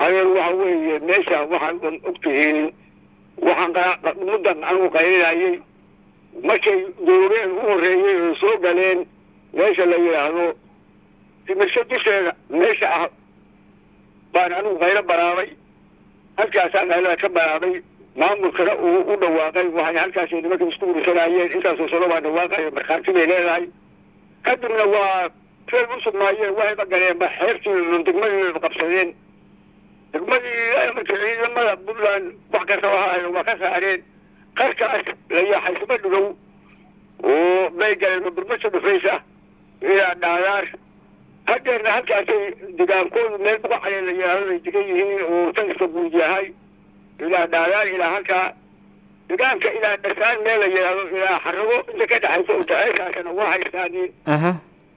adeer waxa weeye meesha waxaan og tihiin waxaan muddan anigu qaylinayay markay dooreen u horreeyey oo soo galeen meesha la yidhaahdo timirso dusheeda meesha ah baan anigu qaylo baraabay halkaasaan qaylada ka baraabay maamulkana uu u dhawaaqay waxay halkaasay nimanka isku urusanayeen intaasoo sano baa dhawaaqayo markhaati bay leedahay kadibna waa feel u sugnaayeen waxayba galeenba xeertii degmadii qabsadeen degmadii marka ciidamada puntland wax kasta ahayo waa ka saareen qarkaas la yaaxaysma dhugow oo bay galeen burmasha dhufaysa ilaa dhaadaar hadeerna halkaasay degaankoodu meel buqacale la yidhaahdo ay degan yihiin oo taliska guud yahay ilaa dhaadaar ilaa halkaa degaanka ilaa dhasaan meel la yidhaahdo ilaa xarago inta ka dhexaysa oo taceeshaasana waa haystaaniin aha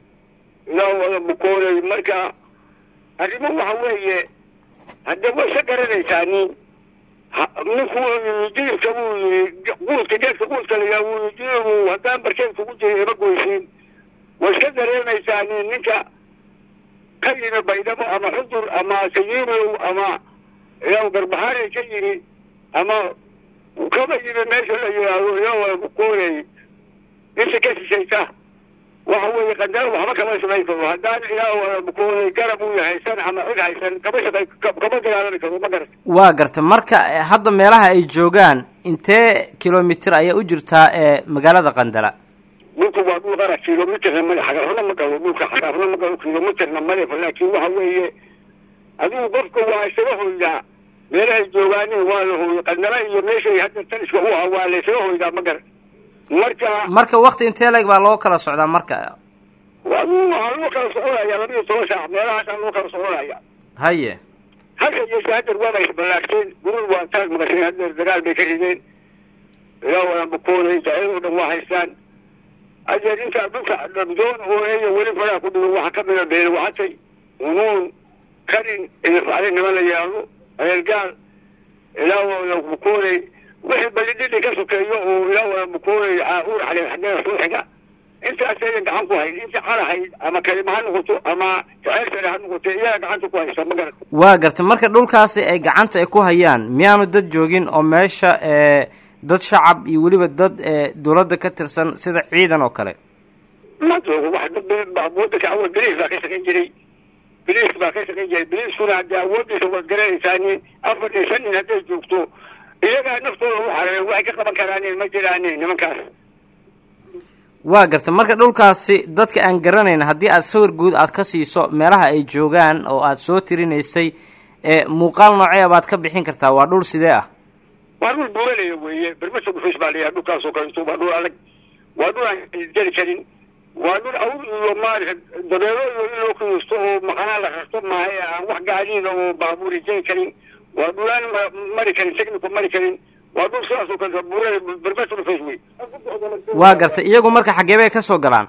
ilaa wada bukoonay marka arrimo waxa weeye haddee way ka garanaysaani ninku jilibka buu yii quudka geedka quudka layaa wuu yii jilibu haddaan barkeed kugu jiri ima goysiin way iska dareemaysaani ninka ka yimi baydhabo ama xudur ama sayiirow ama ilaa garbahaanay ka yimi ama kaba yimi meesha la yidhaahdo ilaa wada bukoonay inta ka sishaysa waxa weeye qandara waxba kama samayn karo haddaan ilaa wada bukoonay garab uu haysan ama cid haysan kama shaqay kama dagaalami karo ma garat waa garta marka eh, hadda meelaha ay joogaan intee kilomitir ayaa u jirtaa ee magaalada qandala dhulku waa dhul qara kilomitirna male xagarhuna ma galo dhulka xagarhuna ma galo kilomitirna male laakiin waxa weeye adigu qofka waa isaga hoydaa meelahay joogaaneen waa la hooyay qandala iyo meeshay hadda taliska u ahaa waa la isaga hoydaa ma garat marka marka wakti intee leeg baa loo kala socdaa marka adigu waxaa loo kala soconaya laba iyo toban saac meelahaasaa loo kala soconaya haye halka yeeshe hadeer waaba isballaarteen gurur waa taag maqasheen hadeer dagaal bay ka rideen ilaa wada bukoonay jacayadoo dhan waa haystaan adeer intaa dhulka dhabdoon oo eeyo weli faraha ku dhigo waxaa ka mida beele waxatay unuun karin idifacday niman la yidhaahdo adeergaal ilaa wada bukoonay wixii balidhidhi ka sokeeyo oo ilaa wada bukoonay uur xaleen xageeda soo xiga intaas aydan gacan ku hayn inta qarahayd ama kalima ha noqoto ama jacayl sare ha noqoto iyaga gacanta ku haysta ma garat waa garta marka dhulkaasi ay gacanta ay ku hayaan miyaanu dad joogin oo meesha ee dad shacab iyo weliba dad ee dowladda ka tirsan sida ciidan oo kale ma joogo wax dad wadanka awal biliis baa ka shaqayn jiray biliis baa ka shaqayn jiray biliiskuna haddii awoodiisa waad garanaysaani afar iyo shan nin hadday joogto iyagaa naftooda u xareeyo waxay ka qaban karaanin ma jiraanin nimankaas waa garta marka dhulkaasi dadka aan garanayn haddii aad sawir guud aad ka siiso meelaha ay joogaan oo aad soo tirinaysay ee muuqaal noocee baad ka bixin kartaa waa dhul sidee ah waa dhul buuralaya weeye bermasa dhufis baa layahay dhulkaasoo kaleeto waa dhul adag waa dhul aan jari karin waa dhul awr iyo maarata dabeelo iyo in loo kiyusto oo maqanaa la rarto maahay aan wax gaadiida oo baabuuri jari karin waa dhulaan mari karin technico mari karin waa dhul sidaasoo kaleeto buurala bermasa dhufis wey waa garta iyagu marka xaggee bay ka soo galaan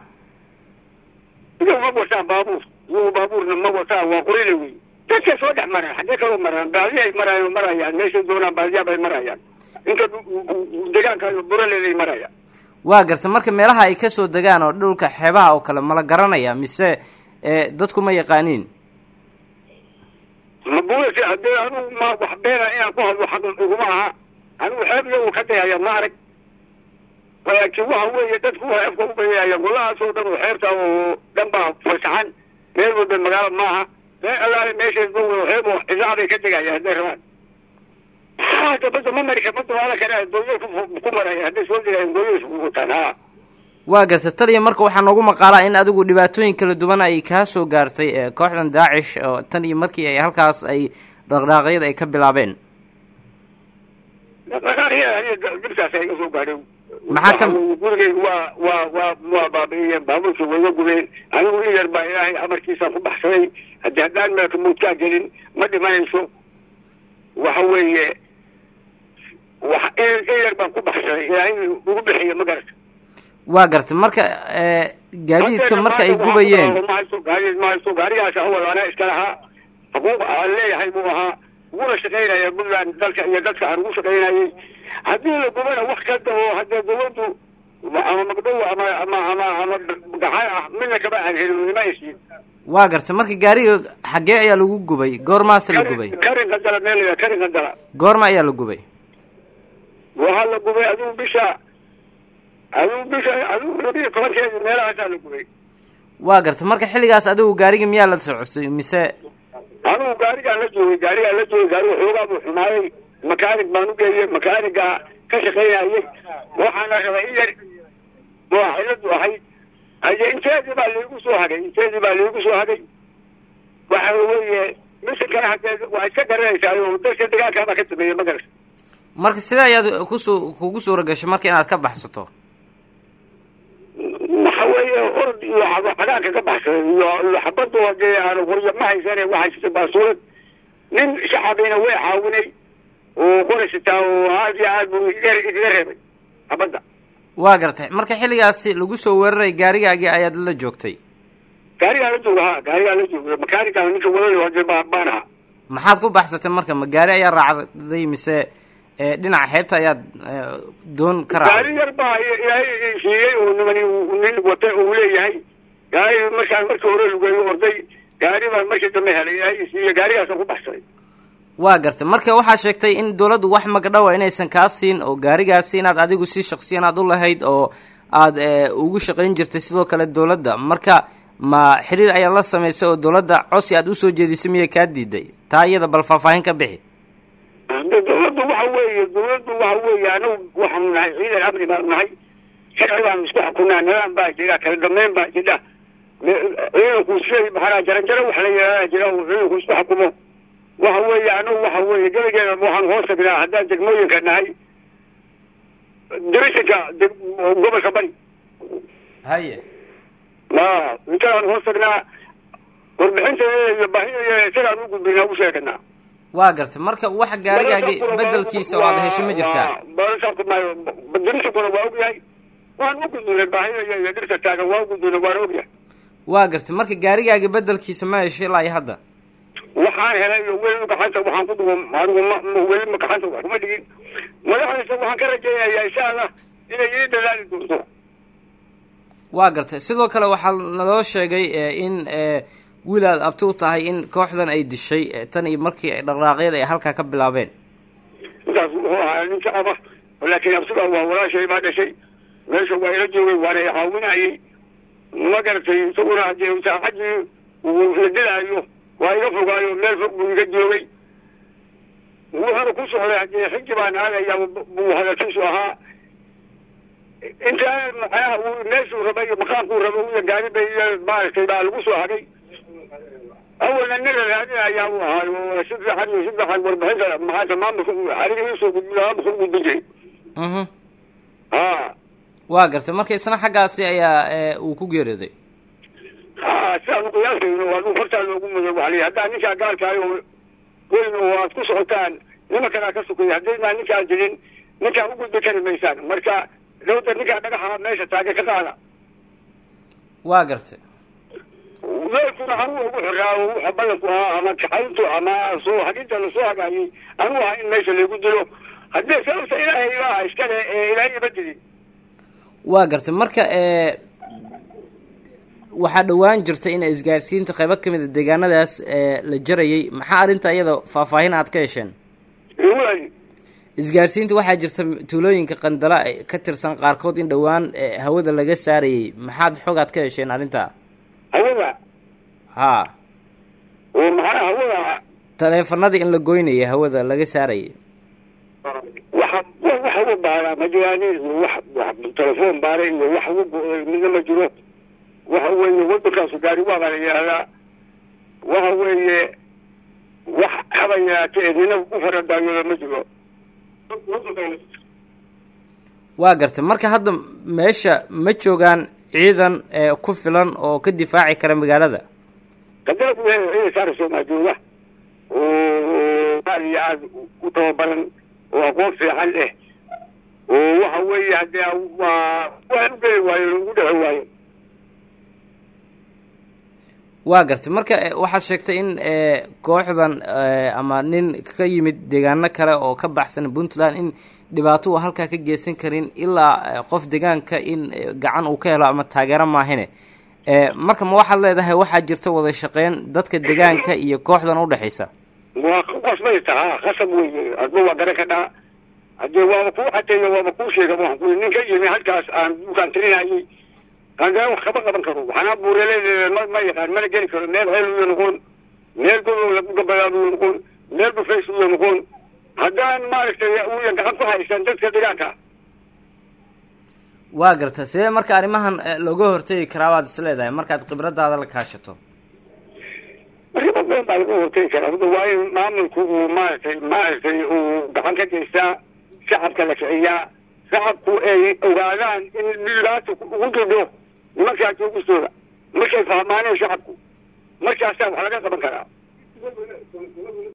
iyagu ma wataan baabuur iyagu baabuurna ma wataan waa qurile wey dadka soo dhex maraan xaggee kaloo maraan baadiyaay maraayan marayaan meeshay doonaan baadiyaa bay marayaan inta degaanka buraleeday marayaan waa garta marka meelaha ay kasoo degaan oo dhulka xeebaha oo kale mala garanaya mise ee dadku ma yaqaaniin ma buurasi haddee anugu ma wax beena inaan ku hadlo xaq iguma aha anigu xeeb iyagu ka dayaya ma arag laakiin waxa weeye dadku waa afka u bayaya golahaasoo dhan oo xeebta oo dhan baa fasaxan meel walba magaalo maaha meel allaale meeshay xeeb oo idaacaday ka degaya hadday rabaan hada badda ma mari badda waa la kara dooyay ku maraya hadday soo degayan dooyay wataan ha waa garta taliya marka waxaa noogu maqaalaa in adigu dhibaatooyin kala duwan ay kaa soo gaartay ee kooxdan daacish oo tan iyo markii ay halkaas ay dhaqdhaaqyada ay ka bilaabeen dhibkaas iga soo gaadhay Maxaa ka- gurigeyga waa waa waa waa baabi'iyeen baabuurkii way iga gubeen anigu in yar baa ilaahay amarkiisaan ku baxsaday haddii haddaan meelka muudkaa gelin ma dhimanayso waxa weeye wax in in yar baan ku baxsaday ilaahay ugu bixiyo ma garata waa garta marka ee gaadiidka marka ay gubayeen mahaysto gaadiid mahaysto gaarigaas awal anaa iska lahaa xuquuq aan leeyahay buu ahaa uguna shaqaynaya puntland dalka iyo dadka aan ugu shaqaynayay haddii la gubana wax kasta oo haddee dawladdu ama magdhow ama ama ama ama gaxan ah midna kama aan helin nima aysiin waa garta marka gaariga xaggee ayaa lagu gubay goormaase la gubay karin qandala meel la karin qandala goorma ayaa la gubay waxaa la gubay adigu bisha adigu bisha adigu labiyo tobankeedi meelahaasaa la gubay waa garta marka xilligaas adigu gaarigii miyaa la socostay mise anigu gaarigaan la joogay gaarigaan la joogay gaariga xoogaa buu xumaayay makaanig baan u geeyey makaaniga ka shaqaynayay waxaana rabay in yar waa xiladu ahayd haye inteedii baa laigu soo hagay inteedii baa laigu soo hagay waxa weeye misinkana haddee waa iska garanaysaa oo dadka dagaalkaabaa ka sameeyey magarata marka sidee ayaad kusu kugu suura gashay marka inaad ka baxsato waxa weeye orod iyo cagaanka ka baxsaday iyo iyo xabadu hadee aan qoryo ma haysane waxaa jirta baasuulad nin shacabina way caawinay oo qoraysataa oo aad iyo aad buu iga iga reebay xabadda waa gartay marka xilligaasi lagu soo weeraray gaarigaagii ayaad la joogtay gaarigaan la jooga ha gaarigaan la jooga makaanigaa ninka wadada hadee baa baan ahaa maxaad ku baxsatay marka ma gaari ayaa raacday mise ee, dhinaca xeebta ayaad ee, doon ka gaari raacday yar baa ilaahay siiyey oo nimani nin wata uu leeyahay gaari markaan markii hore lugeeyo orday gaari baan markii dambe helay ilaahay siiyey gaarigaasaan ku baxsaday waa gartay marka waxaa sheegtay in dowladdu wax magdhowa inaysan kaa siin oo gaarigaasi inaad adigu si shaksiyan aad u lahayd oo aad ee, ugu shaqayn jirtay sidoo kale dowladda marka ma xiriir ayaad la samaysay oo dowladda cosi aad usoo jeedisay miyay kaa diiday taa iyada bal faahfaahin ka bixi de dawladdu waxa weeye dawladdu waxa weeye anagu waxaanu nahay ciidan amni baanu nahay sharci baanu isku xukunaa nidaam baa jira kala dambeyn baa jira Me- ciidanku shay maxaa jaranjaro wax la yidhahdaa jira oo ciidanku isku xukumo waxa weeye anagu waxa weeye gebigeena waxaanu hoos tagnaa haddaan degmooyinka nahay dirishinka deg- gobolka bari haye ma intaaan hoos tagnaa warbixinteeda iyo baahideeda isagaan u gudbinaa u sheeganaa waa gartay marka wax gaarigaagi bedelkiisa oo aad hesho ma jirtaa dirishakuna waa ogyahay waan u gudbinay baahida iyo dhirta taagan waa u gudbinay waan ogyahay waa gartay marka gaarigaagi bedelkiisa ma hesho ilaa iyo hadda waxaan helay iyo weli gacanta waxaan ku dhugo anigu ma ma- weli ma gacanta wax kuma dhigin madaxdiisa waxaan ka rajaynayaa insha allah inay ii dadaali doonto waa gartay sidoo kale waxaa naloo sheegay ee, in ee, wiil aad abti u tahay in kooxdan ay dishay ee, tan iyo markii ay dhaqdhaaqyada ay halkaa ka bilaabeen intaas wuxuu ahaa nin shacaba laakiin absiga waa walaashay baa dhashay meesha waa ila joogay waana i caawinayay ma garatay isaguna haddii saacadii uu la dilaayo waa iga fogaayo meel fog buu iga joogay wuxuuna ku socday haddii xiji baan aadaya buu hadalkiisu ahaa intaa macnaha uu meeshuu rabay iyo maqaamkuu rabay iyo gaaribay iyo maaragtay baa lagu soo hagay awalna nin la raadinayaa uu ahaayo oo si fiican iyo si fiican warbixinta maxaata maamulka aniga iisoo gudbi maamulka u gudbin jiray mhm ha waa gartay marka isna xaggaasi ayaa ee, uu ku geeriyooday ha sidaan u qiyaasayno waa uu hortaa loogu mudan waxa la haddaa ninkaa gaalkaayo weyn oo aad ku socotaan nimankanaa ka sukaya haddaynaa ninkaa jirin ninkaa u gudbi kari maysaan marka dawda ninkaa dhagaxa meesha taaga ka qaada waa gartay weelkuna anuu ugu xoraa oo wuxa ballanku ahaa ama kaxayntu ama soo haginta lasoo hagaayay anuu ahaa in meesha laygu dilo haddii sababta ilaahay baa iskale ee ilaahay ima dilin waa gartay marka ee waxaa dhowaan jirta in isgaarsiinta qaybo ka mid a deegaanadaas ee la jarayay maxaa arrinta iyada faahfaahin aad ka hesheen waay isgaarsiinta waxaa jirta tuulooyinka qandala ee ka tirsan qaarkood in dhowaan ee, hawada laga saarayay maxaad xog aad ka hesheen arrintaa hawada haa oo maxaa hawada taleefanadii in la goynayay hawada laga saarayay waxa wax ugu baaraa ma jiraan iyo wax wax telefoon baara iyo wax ugu go-day midna ma jiro waxa weeye wadankaasu gaari waa baa la yidhahdaa waxa weeye wax haba yaraatee nina u faradaayooda ma jiro waa gartay marka hadda meesha ma joogaan ciidan ee ku filan oo ka difaaci kara magaalada qadara ku leeyahay ciidan saara soomaa jooga oo aad iyo aad u tababaran oo aqoon fiican leh oo waxa weeye haddee waa waan u geli waayo ugu dhexi waayo waa gartay marka eh, waxaad sheegtay in eh, kooxdan eh, ama nin ka yimid deegaano kale oo ka baxsan puntland in dhibaato uu halkaa ka geysan karin ilaa eh, qof deegaanka in eh, gacan uu ka helo ama taageero maahine Eh, marka ma waxaad leedahay waxaa jirta wada shaqeyn dadka deegaanka iyo kooxdan udhexaysa waa ku qasbay tahaa qasab weye adba waa garan ka dhaa haddee waaba kuu xateeyo waaba kuu sheega waxaan ku nin ka yimi halkaas aan dukaan tirinayay qandara wax kama qaban karo waxaana buuraleedeeda ma ma yaqaan mana geli karo meel xeel uyo noqon meel godow lagu gabayaabuyo noqon meel bufays uyo noqon haddaan maaragtay uyan gacan ku haysan dadka deegaanka waa garta sidee marka arrimahan looga hortegi karaa baad is leedahay markaad khibradaada la kaashato arrimo badan baa laga hortegi karaa hada waa in maamulku uu maaragtay maaragtay uu gacan ka geystaa shacabka la kiciyaa shacabku ay ogaadaan in dhibaata ugu didho nimankaa joogistooda markay fahmaaneen shacabku markaasaa wax laga qaban karaa